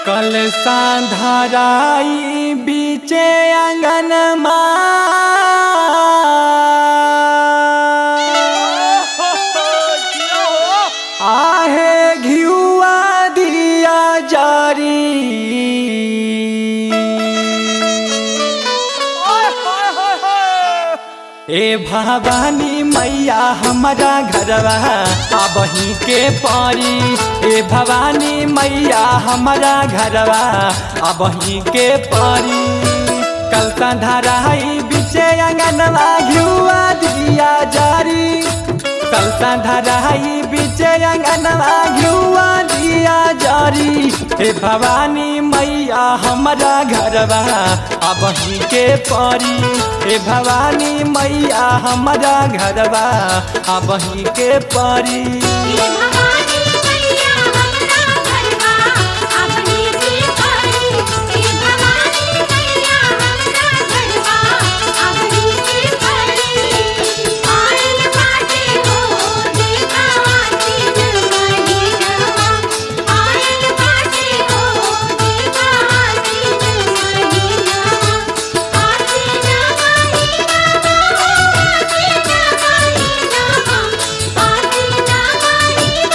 कल सांधराई बीचे आंगन आहे घियुआ दिया जारी ए भवानी मैया हमारा घरवा अबही के पारी ए भवानी मैया हमारा घरवा अबही के पारी कल धराई बिचे अंगनवा घियुआ दिया जारी कल धराई बिचे अंगनवा घियुआ दिया जारी हे भवानी मैया हमारा घरवा अबही के परी हे भवानी मैया हमारा घरवा अबही के परी ये भवानी मैया हमरा घरवा अपनी की परी ये भवानी मैया हमरा घरवा अपनी की परी आयल बाटे हो देखा आसीन महीनवा आयल बाटे हो देखा आसीन महीनवा आसीन महीनवा आसीन महीनवा आसीन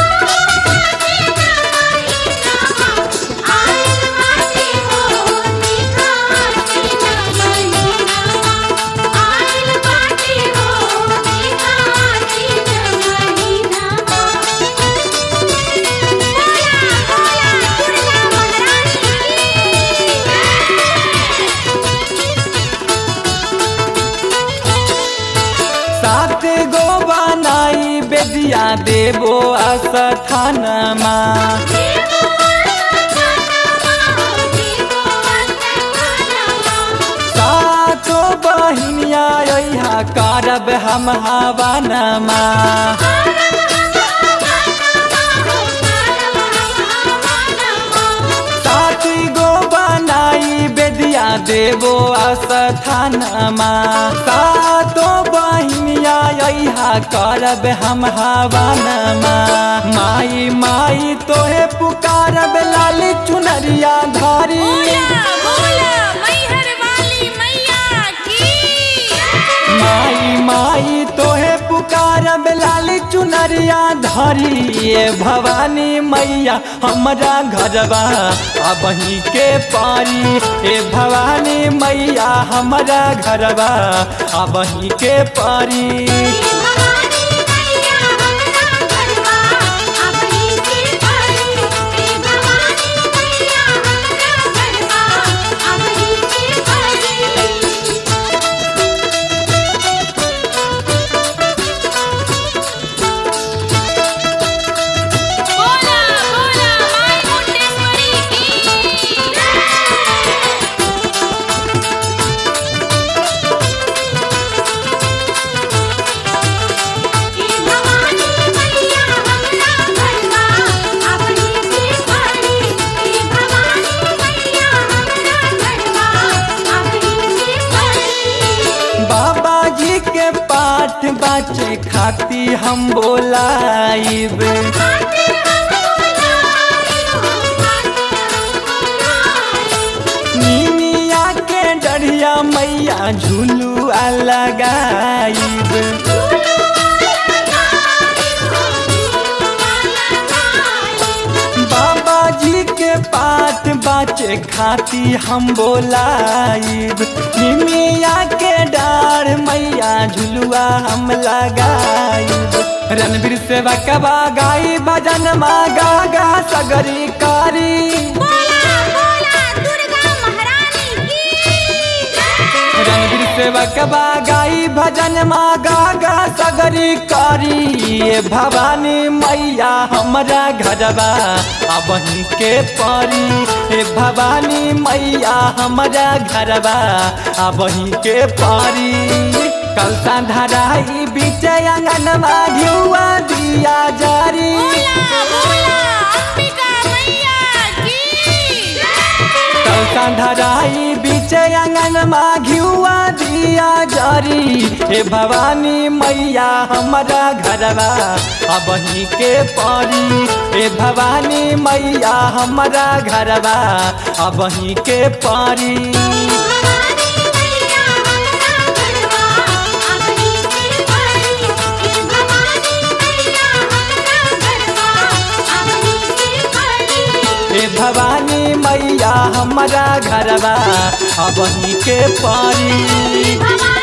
सात गो बनाई बेदिया देवो अस्थानमा सातो बहिनिया यहाँ करब हम हवनमा सात गो बनाई बेदिया देवो अस्थानमा सातो बहिनिया यहाँ करब हम हवनमा माई माई तोहे पुकारब लाल चुनरिया धारी माई माई तोहे पुकारब लाल चुनरिया धरी ये भवानी मैया हमरा घरवा अबही के पारी ए भवानी मैया हमरा घरवा अबही के पारी बोला बोला माय मुंडेश्वरी की ये भवानी मैया हमरा घरवा अपनी से परी ये भवानी मैया हमरा घरवा अपनी से परी बाबा जी के पाठ बाचे खाती हम बोलाइब खाते हम बोलाए हो खाते हम बोलाए निमिया के डरिया मैया झुलुआ लगाइब बाबा जी के पाठ बाचे खाती हम बोलाइब निमिया के डार मैया झुलुआ हम लगाइब रणवीर सेवा कबा गाई भजन मा गा गा सगरी कारी रणवीर सेवक गाई भजन मा गा गा सगरी कारी ये भवानी मैया हमरा घरवा अबही के परी हे भवानी मैया हमरा घरवा अबही के परी कल धराई बीच अंगनमा घिउआ दिया जारी कल धराई बीच अंगनमा घिउआ दिया दिया जरी हे भवानी मैया हमारा घरवा अब ही के परी हे भवानी मैया हमारा घरवा अब ही के परी भवानी मैया हमरा घरवा अबही के परी हे भवानी मैया हमरा घरवा अबही के परी हे भवानी मैया हमारा घरवा अब ही के परी भवानी